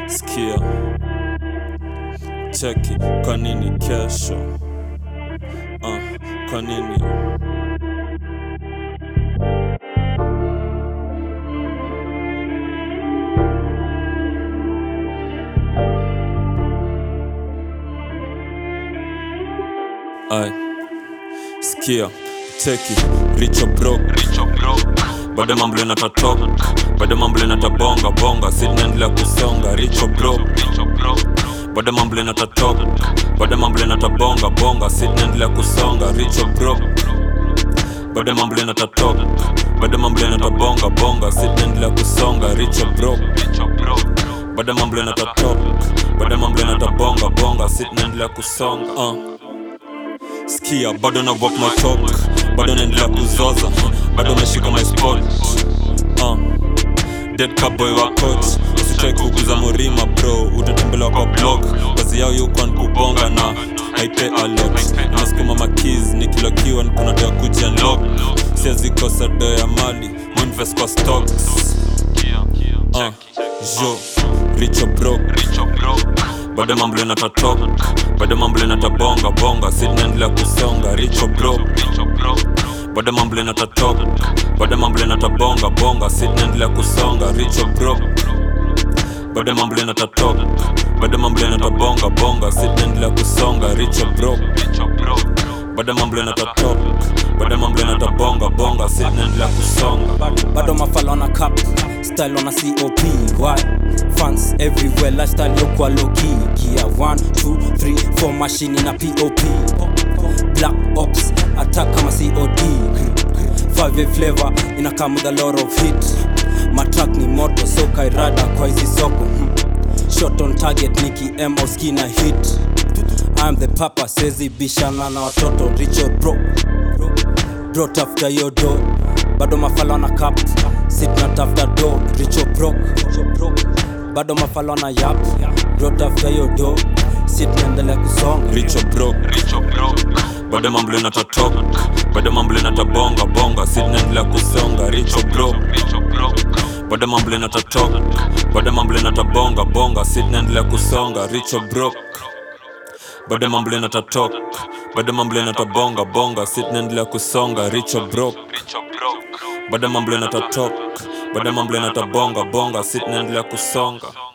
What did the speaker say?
Sikia, cheki, kwa nini kesho? Uh, kwa nini? Ay, sikia, cheki, richo broke, richo broke. Bado mambo inatatok, bado mambo inatabonga bonga, sinaendelea kusonga, richo broke, richo broke. Bado mambo inatatok, bado mambo inatabonga bonga, sinaendelea kusonga, richo broke. Bado mambo inatatok, bado mambo inatabonga bonga, sinaendelea kusonga, richo broke, richo broke. Bado mambo inatatok, bado mambo inatabonga bonga, sinaendelea kusonga, uh. Sikia, bado na walk my talk, bado naendelea kuzoza, bado meshika my spot uh. Dead cowboy wa coach, usitrai kuguza murima bro, utatembelewa kwa blog, kazi yao yuko kubonga na haipe alot, nasukuma makeys nikilokiwa nikuna doya kuji unlock, siwezi kosa do ya mali, muinvest kwa stocks uh. Jo, richo broke, richo broke bado mambo inatatok bado mambo inatabonga bonga sinaendelea kusonga richo bro bado mambo inatatok bado mambo inatabonga bonga sinaendelea kusonga richo bro bado mambo inatatok bado mambo inatabonga bonga sinaendelea kusonga richo bro bado mambo inatatok bado mambo inatabonga bonga sinaendelea kusonga bado mafala on a cap style on a cop why fans everywhere lifestyle yokwa low key gear 1 2 3 4 machine na pop black ops attack kama cod 5 flavor ina come with a lot of hit matrack ni moto so kairada kwa hizi soko hmm. shot on target niki m au skina hit I'm the papa sezi bishana na watoto Richard bro bro tafuta yo do bado mafala na cap sit na tafuta do richo bro bado mafala na yap bro tafuta yo do sit naendelea kusonga richo bro bado mambo inatatok bado mambo inatabonga bonga sinaendelea kusonga richo bro bado mambo inatatok bado mambo inatabonga bonga sinaendelea kusonga richo bro bado mambo inatatok bado mambo inatabonga bonga sinaendelea kusonga richo bro bado mambo inatatok bado mambo inatabonga bonga sinaendelea kusonga